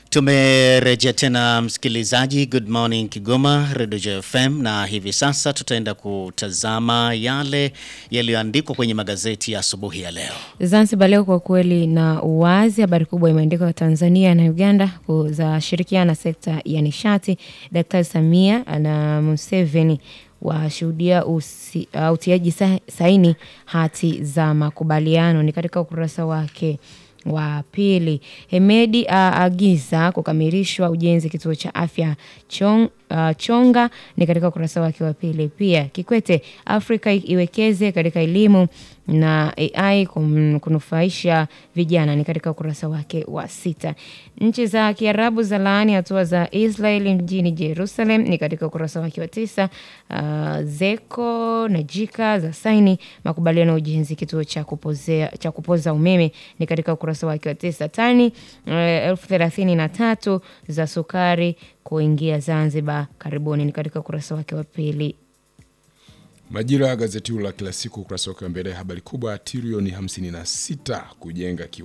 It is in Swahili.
Tumerejea tena msikilizaji, good morning Kigoma, Radio JFM, na hivi sasa tutaenda kutazama yale yaliyoandikwa kwenye magazeti ya asubuhi ya leo. Zanzibar leo kwa kweli na uwazi, habari kubwa imeandikwa Tanzania na Uganda za shirikiana sekta ya nishati. Daktari Samia na Museveni washuhudia usi- uh, utiaji sa- saini hati za makubaliano, ni katika ukurasa wake wa pili. Hemedi aagiza kukamilishwa ujenzi kituo cha afya chong, uh, Chonga ni katika ukurasa wake wa pili. Pia Kikwete, Afrika iwekeze katika elimu na AI kum- kunufaisha vijana ni katika ukurasa wake wa sita. Nchi za Kiarabu za laani hatua za Israel mjini Jerusalem ni katika ukurasa wake wa tisa. Uh, Zeko na Jika za saini makubaliano ya ujenzi kituo cha kupozea, cha kupoza umeme ni katika ukurasa wake wa tisa. Tani uh, elfu thelathini na tatu za sukari kuingia Zanzibar karibuni ni katika ukurasa wake wa pili. Majira ya gazeti hilo la kila siku ukurasa wake wa mbele, habari kubwa trilioni 56 kujenga kiwanda